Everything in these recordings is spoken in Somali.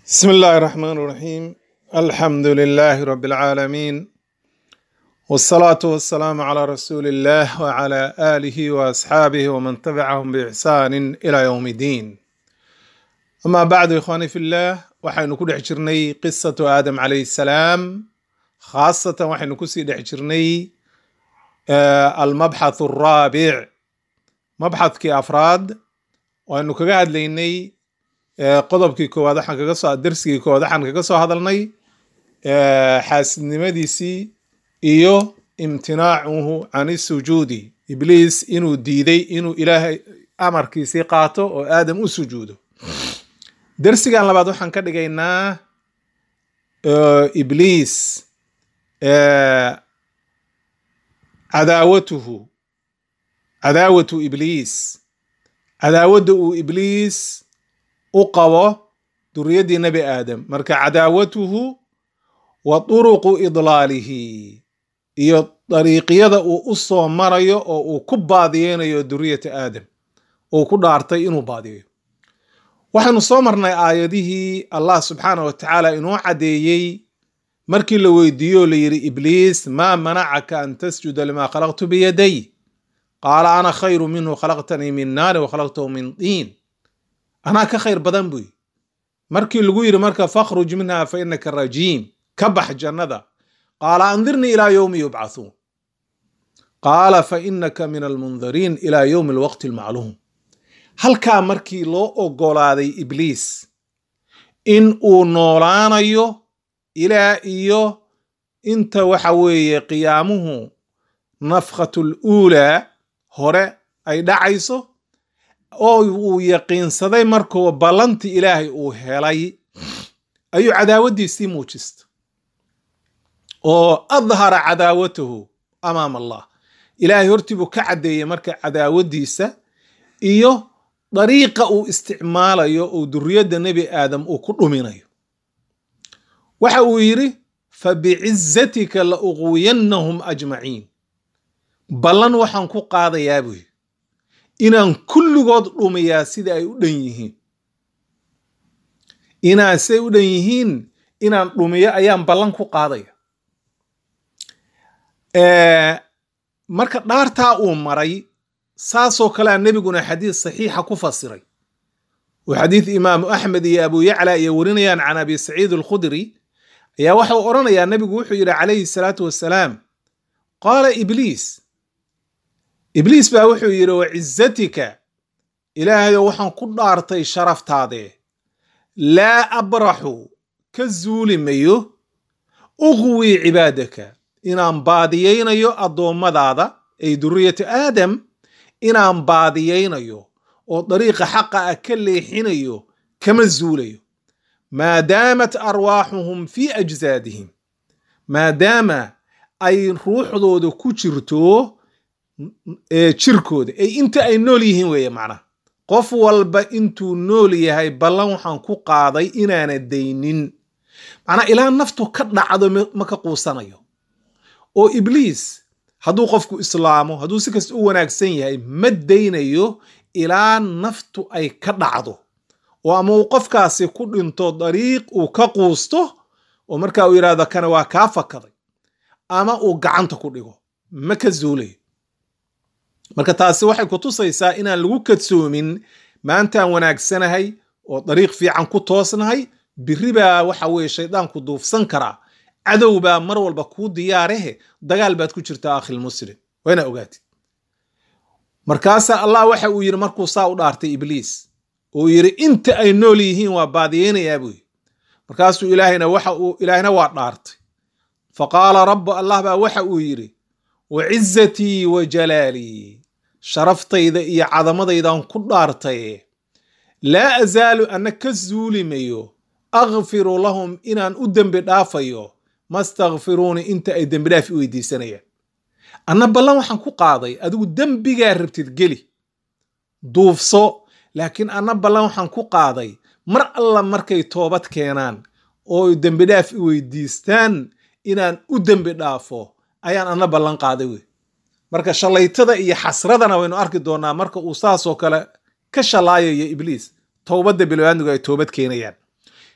بسم الله الرحمن الرحيم الحمد لله رب العالمين والصلاة والسلام على رسول الله وعلى آله وأصحابه ومن تبعهم بإحسان إلى يوم الدين أما بعد إخواني في الله waxaynu ku dhex jirnay qisatu aadam calayhi salaam khaasatan waxaynu kusii dhex jirnay almabxath araabic mabxadkii afraad waynu kaga hadlaynay qodobkii koowaad waxaan kaga soo darsigii koowaad waxaan kaga soo hadalnay xaasidnimadiisii iyo imtinaacuhu can isujuudi ibliis inuu diiday inuu ilaahay amarkiisii qaato oo aadam u sujuudo darsigan labaad waxaan ka dhigaynaa ibliis cadaawatuhu cadaawatu ibliis cadaawadda uu ibliis u qabo duriyaddii nebi aadam marka cadaawatuhu wa turuqu idlaalihi iyo dariiqyada uu u soo marayo oo uu ku baadiyeynayo duriyata aadam uu ku dhaartay inuu baadiyayo waxaynu soo marnay aayadihii allah subxaanah wa tacaala inuu caddeeyey markii la weydiiyo o la yidhi ibliis maa manacaka an tasjuda limaa khalaqtu biyaday qaala ana khayru minhu khalaqtanii min naari wa khalaqtahu min diin anaa ka khayr badan buy markii lagu yidhi marka fakhruj minha fa inaka rajiim ka bax jannada qaala andirnii ilaa yowmi yubcathuun qaala fa inaka min almundariin ilaa yowmi alwaqti almacluum halkaa markii loo oggolaaday ibliis in uu noolaanayo ilaa iyo inta waxa weeye qiyaamuhu nafkhatul uulaa hore ay dhacayso oo uu yaqiinsaday markuu ballantii ilaahay uu helay ayuu cadaawaddiisii muujista oo adhara cadaawatahu amaama allah ilaahay hortii buu ka caddeeyey marka cadaawaddiisa iyo dariiqa uu isticmaalayo oo duriyadda nebi aadam uu ku dhuminayo waxa uu yidhi fa bicizatika la uqwiyannahum ajmaciin ballan waxaan ku qaadayaa buy inaan kulligood dhumiyaa sida ay u dhan yihiin inaan siday u dhan yihiin inaan dhumiyo ayaan ballan ku qaadaya marka dhaartaa uu maray saasoo kalea nebiguna xadiis saxiixa ku fasiray oo xadiid imaamu axmed iyo abu yacla iyo warinayaan can abi saciid alkhudri ayaa waxau odhanayaa nebigu wuxuu yidhi calayhi salaatu wassalaam qaala ibliis ibliis baa wuxuu yidhi wa cizatika ilaahayo waxaan ku dhaartay sharaftaadee laa abraxu ka zuuli mayo uqwii cibaadaka inaan baadiyaynayo addoommadaada ay duriyatu aadam inaan baadiyaynayo oo dariiqa xaqa ah ka leexinayo kama zuulayo maadaamat arwaaxuhum fii ajsaadihim maadaama ay ruuxdooda ku jirto jirkooda ay inta ay nool yihiin weeye macnaha qof walba intuu nool yahay ballan waxaan ku qaaday inaana daynin macnaa ilaa naftu ka dhacdo ma ka quusanayo oo ibliis hadduu qofku islaamo hadduu si kasta u wanaagsan yahay ma daynayo ilaa naftu ay ka dhacdo oo ama uu qofkaasi ku dhinto dariiq uu ka quusto oo marka uu yidhahdo kana waa kaa fakaday ama uu gacanta ku dhigo ma ka zuulayo marka taasi waxay ku tusaysaa inaan lagu kadsoomin maantaan wanaagsanahay oo dariiq fiican ku toosnahay biri baa waxa weeye shaydaanku duufsan karaa cadow baa mar walba kuu diyaarehe dagaal baad ku jirtaa akhil muslim wayna ogaatid markaasaa allah waxa uu yidhi markuu saa u dhaartay ibliis uu yidhi inta ay nool yihiin waa baadiyeynayaa buu yidhi markaasuu ilaahayna waxa uu ilaahayna waa dhaartay fa qaala rabbu allah baa waxa uu yidhi wa cizatii wa jalaalii sharaftayda iyo cadamadaydan ku dhaartay laa azaalu anna ka zuuli mayo akfiru lahum inaan u dembi dhaafayo mastakfiruuni inta ay dembi dhaaf i weydiisanayaan anna ballan waxaan ku qaaday adigu dembigaa rabtid geli duufso laakiin anna ballan waxaan ku qaaday mar alla markay toobad keenaan oo dembi dhaaf i weydiistaan inaan u dembi dhaafo ayaan anna ballan qaaday wey marka shallaytada iyo xasradana waynu arki doonaa marka uu saasoo kale ka shalaayayo ibliis towbadda bilowaadnigu ay toobad keenayaan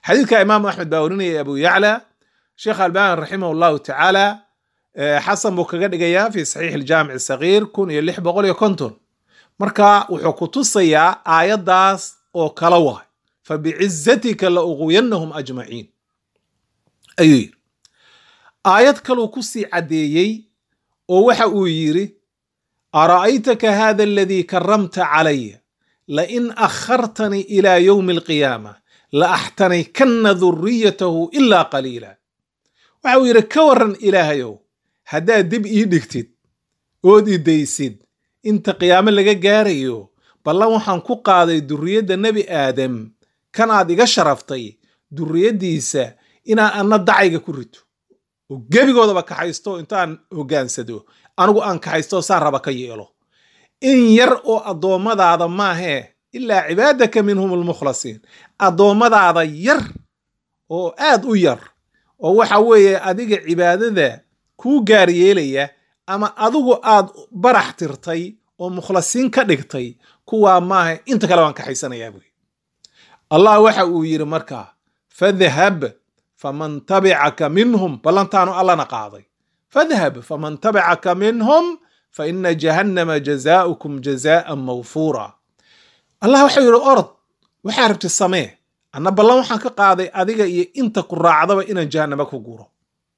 xadiidka imaamu axmed baa warinaya abu yacla sheekh albani raximah allahu tacaala xasan buu kaga dhigayaa fi saxiix aljaamic sagiir kun iyo lix boqol iyo konton marka wuxuu ku tusayaa aayaddaas oo kala waay fabicizatika la uqwiyannahum ajmaciin ayuu yidhi aayad kaluu ku sii caddeeyey oo waxa uu yidhi ara'aytaka hada aladii karamta calaya lain akhartanii ila yowmi alqiyaama la axtanikanna duriyatahu ilaa qaliila waxa uu yidhi ka waran ilaahayow haddaad dib ii dhigtid ood i daysid inta qiyaamo laga gaarayo ballan waxaan ku qaaday durriyadda nebi aadam kan aad iga sharaftay durriyaddiisa inaan anna dacayga ku rito oo gebigoodaba kaxaysto intaan hoggaansado anigu aan kaxaysto saan raba ka yeelo in yar oo addoommadaada maahee ilaa cibaadaka minhum almukhlasiin addoommadaada yar oo aad u yar oo waxa weeye adiga cibaadada kuu gaar yeelaya ama adigu aad barax tirtay oo mukhlasiin ka dhigtay kuwaa maaha inta kale waan kaxaysanayaa buy allah waxa uu yidhi markaa fadhab faman tabicaka minhum ballantaanu allana qaaday fadhab faman tabicaka minhum fa ina jahannama jazaaukum jazaan mawfuura allah waxau yidhi orod waxaa rabti samee anna ballan waxaan ka qaaday adiga iyo inta ku raacdaba inaan jahannama ku guro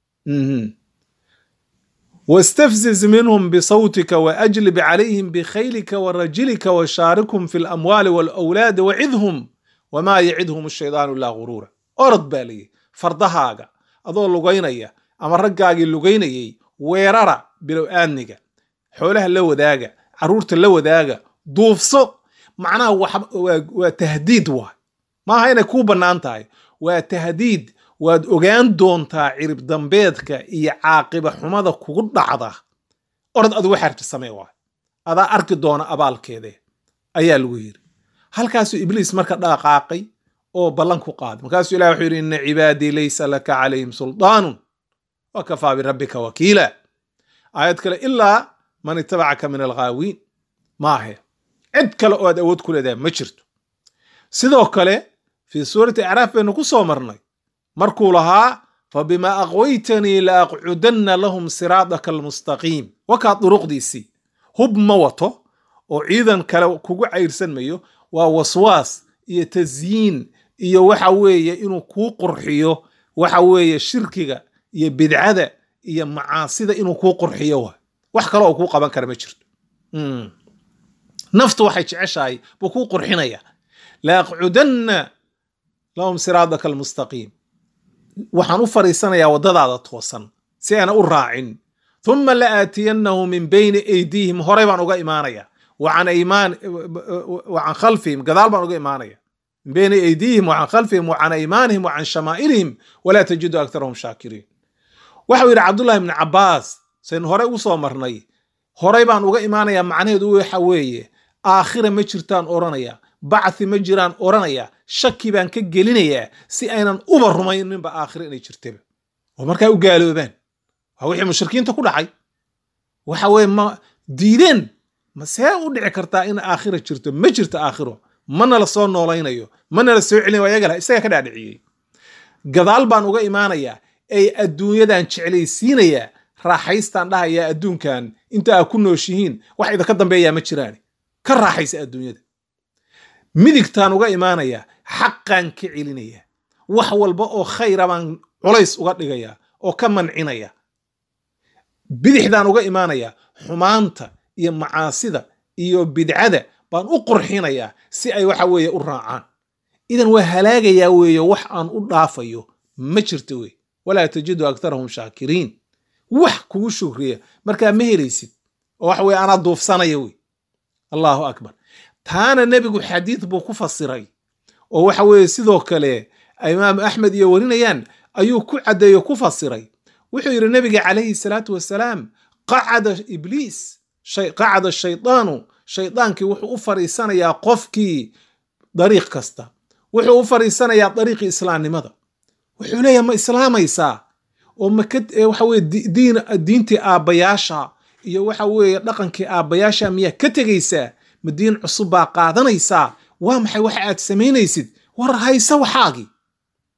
wastafziz minhum bisawtika waajlib calayhim bikhaylika warajilika washaarikhum fi lamwaali walawlaadi wacidhum wamaa yacidhum ashaydaanu ilaa guruura orod baa layihi fardahaaga adoo lugaynaya ama raggaagii lugaynayay weerara bilow aadniga xoolaha la wadaaga carruurta la wadaaga duufso macnaha waa tahdiid waay maaha inay kuu bannaan tahay waa tahdiid waad ogaan doontaa cirib dambeedka iyo caaqiba xumada kugu dhacda orod adu waxaarti samee waay adaa arki doona abaalkeede ayaa lagu yidhi halkaasuu ibliis marka dhaqaaqay oo ballan ku qaaday markaasuu ilah wuxuu yidhi ina cibaadii laysa laka calayhim suldaanun wa kafaa birabbika wakiila aayad kale ilaa man itabacaka min alghaawiin maahe cid kale oo aad awood ku leedahay ma jirto sidoo kale fii suurati acraaf baynu ku soo marnay markuu lahaa fabima aqwaytanii la aqcudanna lahum siraadaka almustaqiim wakaa duruqdiisii hub ma wato oo ciidan kale kugu cayrsan mayo waa waswaas iyo tasyiin iyo waxa weeye inuu kuu qurxiyo waxa weeye shirkiga iyo bidcada iyo macaasida inuu kuu qurxiyo waay wax kale oo kuu qaban kara ma jirto naftu waxay jeceshahay buu kuu qurxinaya la aqcudanna lahum siraadaka almustaqiim waxaan u fariisanayaa waddadaada toosan si aana u raacin thumma la aatiyannahu min bayni aydiihim horay baan uga imaanaya wa can khalfihim gadaal baan uga imaanaya min bayni aydiihim wa can khalfihim wa can aymaanihim wa can shamaa'ilihim walaa tajidu aktarahum shaakiriin waxau yidhi cabdullahi ibni cabbaas saynu horey u soo marnay horay baan uga imaanayaa macnaheedu waxa weeye aakhira ma jirtaan odhanaya bacthi ma jiraan odhanaya shaki baan ka gelinayaa si aynan uba rumayninba aakhira inay jirtaba oo markaa u gaaloobaan waa wixii mushrikiinta ku dhacay waxa weye ma diideen ma see u dhici kartaa in aakhira jirto ma jirto aakhiro mana la soo noolaynayo mana la soo celinayo ayaga isaga ka dhaadhiciyey gadaal baan uga imaanayaa ay adduunyadan jeclaysiinayaa raaxaystaan dhahayaa adduunkan inta aa ku nooshihiin wax idinka dambeeyaa ma jiraan ka raaxaysa adduunyada midigtaan uga imaanayaa xaqaan ka celinaya wax walba oo khayra baan culays uga dhigaya oo ka mancinaya bidixdaan uga imaanayaa xumaanta iyo macaasida iyo bidcada baan u qurxinayaa si ay waxa weeye u raacaan idan waa halaagayaa weeye wax aan u dhaafayo ma jirto wey walaa tajidu aktarahum shaakiriin wax kugu shukriya markaa ma helaysid oo waxa weye anaa duufsanaya wey allahu akbar taana nebigu xadiid buu ku fasiray oo waxa weeye sidoo kale imaam axmed iyo warinayaan ayuu ku caddeeyo ku fasiray wuxuu yidhi nebiga calayhi salaatu wasalaam qacada ibliis qacada shaydaanu shaydaankii wuxuu u fariisanayaa qofkii dariiq kasta wuxuu u fariisanayaa dariiqii islaamnimada wuxuu leeyahay ma islaamaysaa oo maka waxa weye diin diintii aabbayaasha iyo waxa weeye dhaqankii aabbayaasha miyaa ka tegaysaa ma diin cusub baa qaadanaysaa waa maxay waxa aad samaynaysid war hayse waxaagii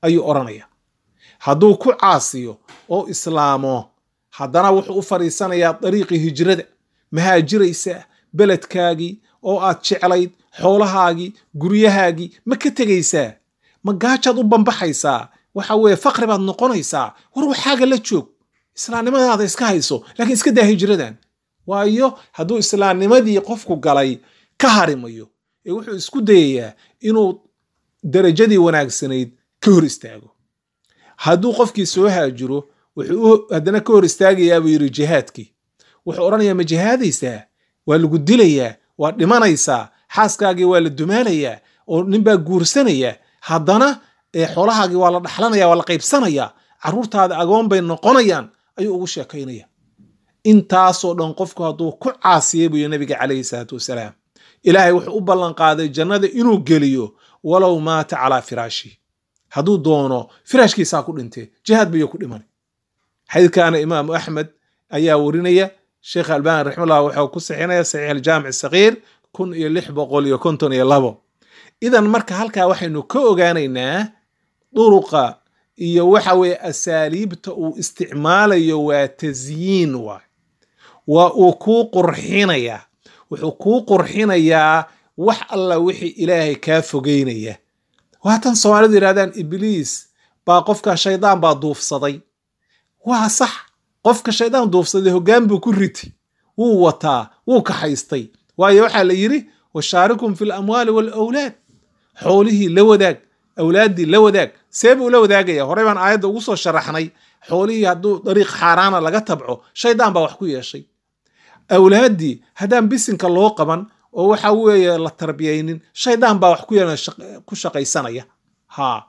ayuu odhanaya hadduu ku caasiyo oo islaamo haddana wuxuu u fadhiisanayaa dariiqii hijrada mahaajiraysaa beledkaagii oo aad jeclayd xoolahaagii guryahaagii ma ka tegaysaa ma gaajaad u bambaxaysaa waxa weeye faqri baad noqonaysaa war waxaaga la joog islaamnimadaada iska hayso laakiin iska daa hijradan waayo hadduu islaamnimadii qofku galay ka harimayo ee wuxuu isku dayayaa inuu darajadii wanaagsanayd ka hor istaago hadduu qofkii soo haajiro wuxuu haddana ka hor istaagayaa buu yidhi jihaadkii wuxuu odhanayaa ma jihaadaysaa waa lagu dilayaa waa dhimanaysaa xaaskaagii waa la dumaalayaa oo ninbaa guursanaya haddana xoolahaagii waa la dhaxlanaya waa la qaybsanaya carruurtaada agoon bay noqonayaan ayuu ugu sheekaynaya intaasoo dhan qofku hadduu ku caasiyey buuyi nabiga calayhi salaatu wasalaam ilaahay wuxuu u ballanqaaday jannada inuu geliyo walow maata calaa firaashi hadduu doono firaashkiisaa ku dhintee jihaad bayuu ku dhiman xadiidkaana imaamu axmed ayaa warinaya sheekh albani raximahullah wuxuu ku sixinaya saxiix aljaamic sakiir kun iyo lix boqol iyo konton iyo labo idan marka halkaa waxaynu ka ogaanaynaa duruqa iyo waxa weeye asaaliibta uu isticmaalayo waa tasyiin waay waa uu kuu qurxinayaa wuxuu kuu qurxinayaa wax alla wixii ilaahay kaa fogeynaya waatan soomaalidu yidhahdaan ibliis baa qofka shaydaan baa duufsaday waa sax qofka shaydaan duufsaday hoggaan buu ku riti wuu wataa wuu kaxaystay waayo waxaa la yidhi washaarikum fi lamwaali waalawlaad xoolihii la wadaag awlaaddii la wadaag see buu la wadaagaya horey baan aayadda ugu soo sharaxnay xoolihii hadduu dariiq xaaraana laga tabco shaydaan baa wax ku yeeshay awlaaddii haddaan bisinka loo qaban oo waxa weeye la tarbiyaynin shaydaan baa wax ku shaqaysanaya ha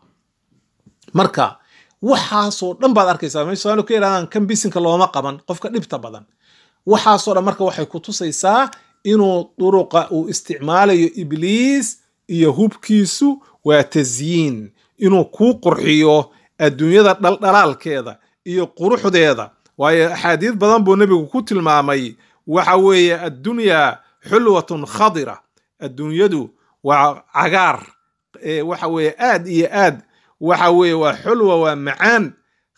marka waxaasoo dhan baad arkaysaa may somaali ka yidhahdaan kan bisinka looma qaban qofka dhibta badan waxaasoo dhan marka waxay ku tusaysaa inuu duruqa uu isticmaalayo ibliis iyo hubkiisu waa tasyiin inuu kuu qurxiyo adduunyada dhaldhalaalkeeda iyo quruxdeeda waayo axaadiis badan buu nebigu ku tilmaamay waxa weeye addunyaa xulwatun khadira adduunyadu waa cagaar waxa weeye aad iyo aad waxa weeye waa xulwa waa macaan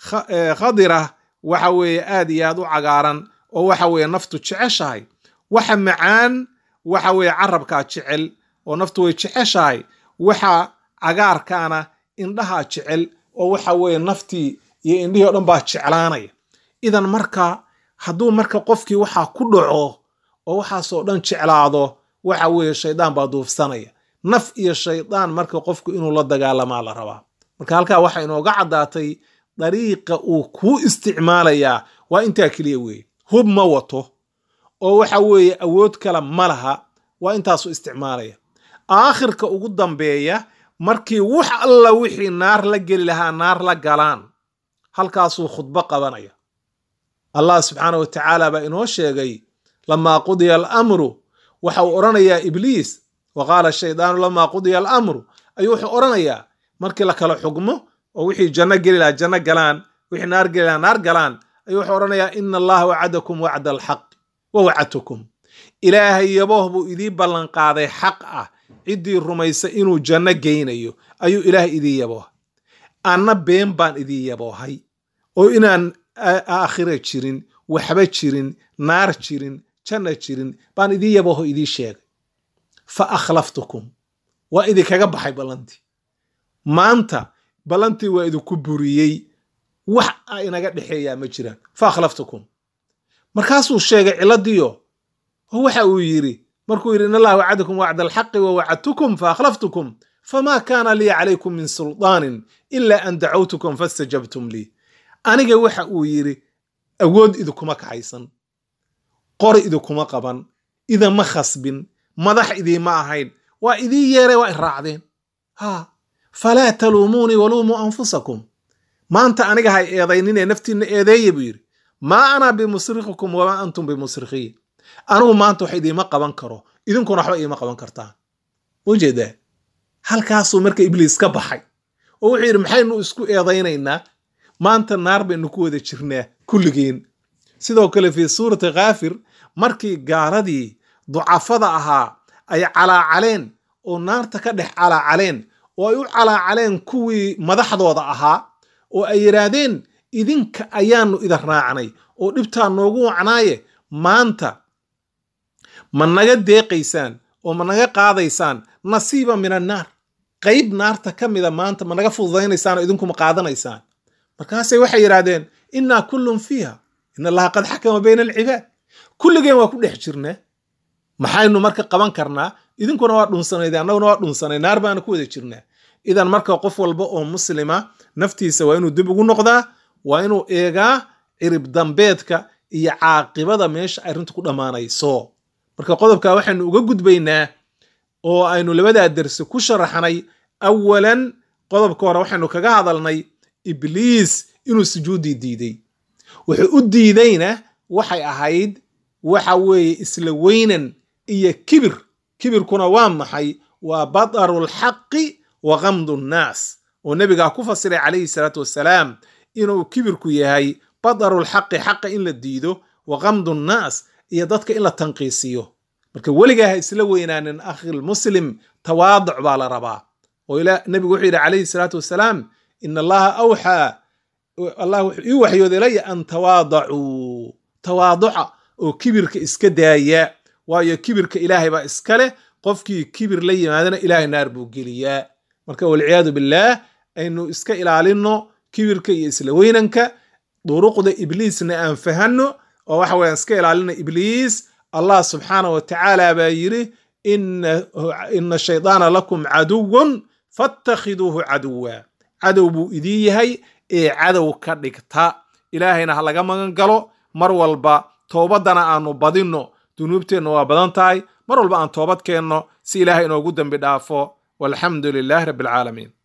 khadira waxa weeye aad iyo aad u cagaaran oo waxa weeye naftu jeceshahay waxa macaan waxa weeye carabkaa jecel oo naftu way jeceshahay waxa cagaarkaana indhahaa jecel oo waxa weeye naftii iyo indhihii o dhan baa jeclaanaya idan marka hadduu marka qofkii waxaa ku dhaco oo waxaasoo dhan jeclaado waxa weeye shaydaan baa duufsanaya naf iyo shaydaan marka qofku inuu la dagaalamaa la rabaa marka halkaa waxaa inooga caddaatay dariiqa uu kuu isticmaalayaa waa intaa keliya weeye hub ma wato oo waxa weeye awood kale ma laha waa intaasu isticmaalaya aakhirka ugu dambeeya markii wax alla wixii naar la geli lahaa naar la galaan halkaasuu khudbo qabanaya allah subxaana wa tacaala baa inoo sheegay lamaa qudiya alamru waxa uu odhanayaa ibliis wa qaala shaydaanu lamaa qudiya alamru ayuu wuxuu odhanayaa markii la kala xugmo oo wixii janno geli lahaa janno galaan wixii naar geli lahaa naar galaan ayuu wuxuu odhanayaa ina allaha wacadakum wacda alxaq wa wacadtukum ilaahay yabooh buu idii ballanqaaday xaq ah ciddii rumaysa inuu janno geynayo ayuu ilaahay idii yaboohay anna been baan idii yaboohay oo inaan aakhira jirin waxba jirin naar jirin janna jirin baan idii yabooho idii sheegay fa akhlaftukum waa idinkaga baxay ballantii maanta ballantii waa idinku buriyey wax a inaga dhexeeyaa ma jiraan fa akhlaftukum markaasuu sheegay ciladiyo oo waxa uu yidhi markuu yidhi in allah wacadakum wacda alxaqi wa wacadtukum fa akhlaftukum famaa kaana lii calaykum min sulطaanin ila an dacawtukum fastajabtum lii aniga waxa uu yidhi awood idinkuma kaxaysan qori idinkuma qaban idama khasbin madax idiima ahayn waa idii yeeray waa iraacdeen ha falaa taluumuunii waluumuu anfusakum maanta aniga hay eedayninee naftiinna eedeeya buu yidhi maa ana bimusrikikum wamaa antum bimusrikhiin anigu maanta wax idiima qaban karo idinkuna waxba iima qaban kartaan ujeedaa halkaasuu marka ibliis ka baxay oo wuxuu yidhi maxaynu isku eedaynaynaa maanta naar baynu ku wada jirnaa kulligeen sidoo kale fii suurati khaafir markii gaaladii ducafada ahaa ay calaacaleen oo naarta ka dhex calaacaleen oo ay u calaacaleen kuwii madaxdooda ahaa oo ay yidhaahdeen idinka ayaanu idin raacnay oo dhibtaa noogu wacnaaye maanta ma naga deeqaysaan oo ma naga qaadaysaan nasiiba min annaar qayb naarta ka mida maanta ma naga fududaynaysaan oo idinkuma qaadanaysaan markaasay waxay yidhaahdeen innaa kullun fiiha in allaha qad xakama bayna alcibaad kulligeen waa ku dhex jirnaa maxaynu marka qaban karnaa idinkuna waa dhunsanayd annaguna waa dhunsanay naar baana ku wada jirnaa idan marka qof walba oo muslima naftiisa waa inuu dib ugu noqdaa waa inuu eegaa cirib dambeedka iyo caaqibada meesha arrintu ku dhammaanayso marka qodobka waxaynu uga gudbaynaa oo aynu labadaa dersi ku sharaxnay awalan qodobka hore waxaynu kaga hadalnay ibliis inuu sujuuddii diiday wuxuu u diidayna waxay ahayd waxa weeye isla weynan iyo kibir kibirkuna waa maxay waa badaru lxaqi wa kamdu nnaas oo nebigaa ku fasiray calayhi salaatu wassalaam inuu kibirku yahay badaru lxaqi xaqa in la diido wa kamdu nnaas iyo dadka in la tanqiisiyo marka weligaa ha isla weynaanin akhilmuslim tawaaduc baa la rabaa oo nebigu wuxuu yidhi calayhi salaatu wassalaam ina allaha awxaa allah wuxuu ii waxyooday ilaya an tawaadacuu tawaaduca oo kibirka iska daaya waayo kibirka ilaahay baa iska leh qofkii kibir la yimaadana ilaahay naar buu geliyaa marka walciyaadu billaah aynu iska ilaalinno kibirka iyo isla weynanka duruqda ibliisna aan fahanno oo waxa weeyaan iska ilaalino ibliis allah subxaanah wa tacaala baa yidhi ina shaydaana lakum caduwun faattakhiduuhu caduwa cadow buu idiin yahay ee cadow ka dhigta ilaahayna ha laga magan galo mar walba toobaddana aanu badinno dunuubteenna waa badan tahay mar walba aan toobad keenno si ilaahay inoogu dembi dhaafo walxamdu lilaahi rabbi alcaalamiin